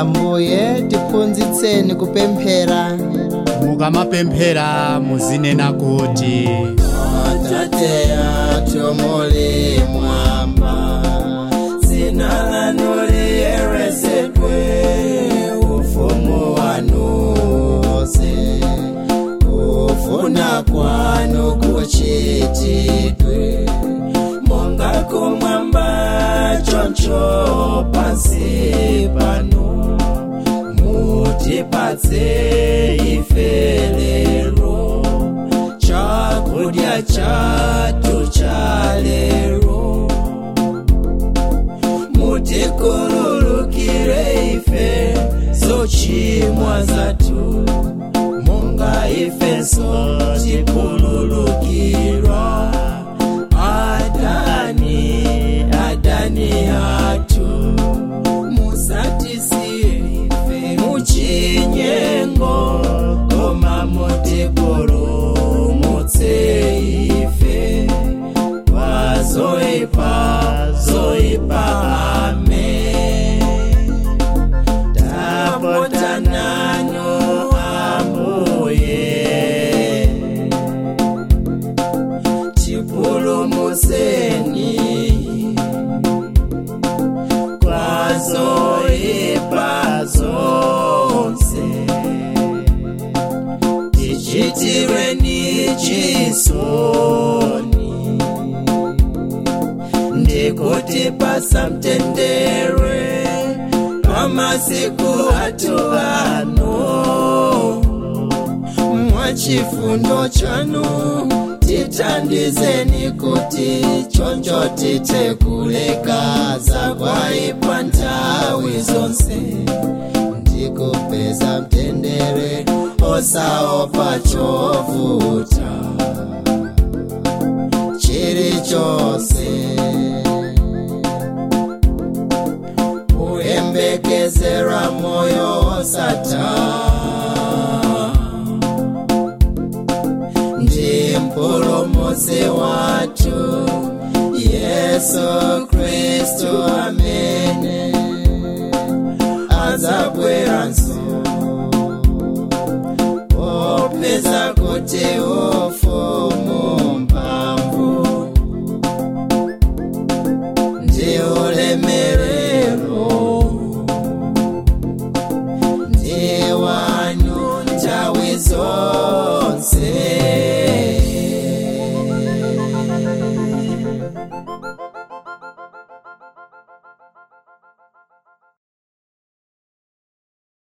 ambuye tiphunzitseni kupemphera mukamapemphera muzinena kuti atate athu muli mwamba dzina lanu liyeresedwe ufumu wanu uze kufuna kwanu kuchitidwe monga kumwamba choncho pansi pano mutipatse ife lero chakudya chathu cha lero mutikhululukire ife zochimwa zathu monga ifenso tikhululukira adani adani athu musatisiye ife muchinyengo koma mutipulumutse ife pazoipa zoipa amen tapota nanu ambuye tipulumuseni kwazoipa zonse tichitireni chisoni ndikuti pasamtendere pamasiku athu ano mwachifundo chanu tithandizeni kuti choncho tithe kulekaza kwaipa nthawi zonse ndikupeza mtendere osaopa chovuta chilichonse kuyembekezera moyo osatha ndi mpulumutsi wathu yesu khristu amene adzabweranso popeza kuti ufumu